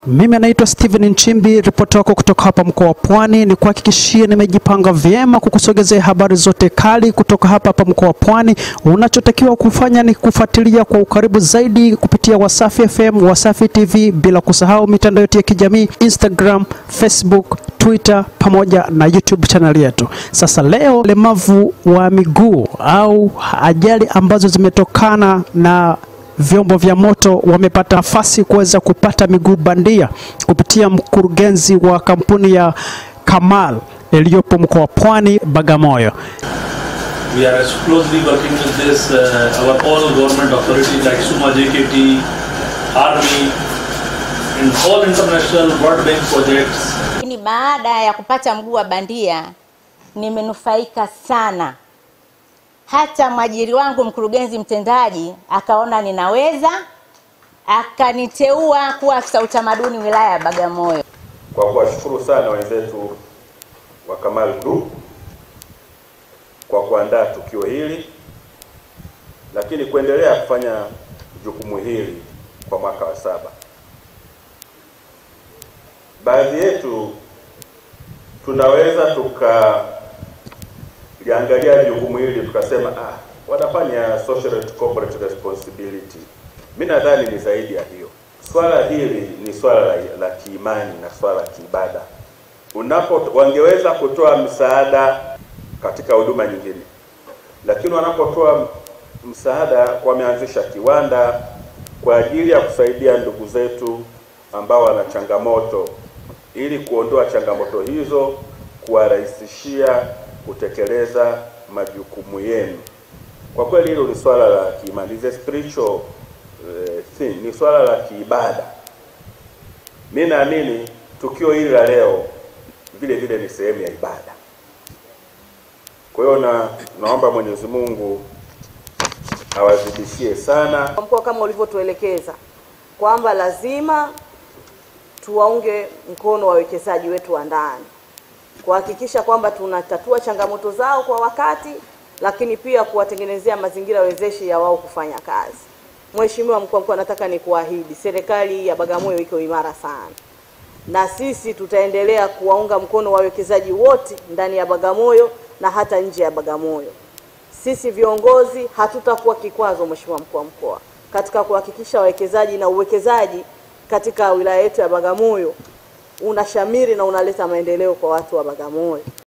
Mimi naitwa Steven Nchimbi, ripoti wako kutoka hapa mkoa wa Pwani. Ni kuhakikishie nimejipanga vyema kukusogezea habari zote kali kutoka hapa hapa mkoa wa Pwani. Unachotakiwa kufanya ni kufuatilia kwa ukaribu zaidi kupitia Wasafi FM, Wasafi TV, bila kusahau mitandao yetu ya kijamii Instagram, Facebook, Twitter pamoja na YouTube channel yetu. Sasa leo lemavu wa miguu au ajali ambazo zimetokana na vyombo vya moto wamepata nafasi kuweza kupata miguu bandia kupitia mkurugenzi wa kampuni ya Kamal iliyopo mkoa wa Pwani, Bagamoyo. We are closely working with this, uh, our all government authorities like SUMA, JKT, Army, and all international World Bank projects. Lakini baada ya kupata mguu wa bandia nimenufaika sana. Hata mwajiri wangu mkurugenzi mtendaji akaona ninaweza, akaniteua kuwa afisa utamaduni wilaya ya Bagamoyo. kwa kuwashukuru sana wenzetu wa Kamal Group kwa kuandaa tukio hili, lakini kuendelea kufanya jukumu hili kwa mwaka wa saba. Baadhi yetu tunaweza tukaliangalia jukumu hili tukasema, ah, wanafanya social and corporate responsibility. Mimi nadhani ni zaidi ya hiyo. Swala hili ni swala la, la kiimani na swala la kiibada. Unapo wangeweza kutoa msaada katika huduma nyingine, lakini wanapotoa msaada, wameanzisha kiwanda kwa ajili ya kusaidia ndugu zetu ambao wana changamoto, ili kuondoa changamoto hizo, kuwarahisishia kutekeleza majukumu yenu. Kwa kweli hilo ni swala la kiimani, is a spiritual uh, thing, ni swala la kiibada. Mi naamini tukio hili la leo vile vile ni sehemu ya ibada. Kwa hiyo na naomba Mwenyezi Mungu awazidishie sana Kwa mkoa kama ulivyotuelekeza kwamba lazima tuwaunge mkono wawekezaji wetu wa ndani kuhakikisha kwamba tunatatua changamoto zao kwa wakati, lakini pia kuwatengenezea mazingira wezeshi ya wao kufanya kazi. Mheshimiwa mkuu wa mkoa, nataka nikuahidi serikali ya Bagamoyo iko imara sana, na sisi tutaendelea kuwaunga mkono wawekezaji wote ndani ya Bagamoyo na hata nje ya Bagamoyo. Sisi viongozi hatutakuwa kikwazo, Mheshimiwa mkuu wa mkoa, katika kuhakikisha wawekezaji na uwekezaji katika wilaya yetu ya Bagamoyo unashamiri na unaleta maendeleo kwa watu wa Bagamoyo.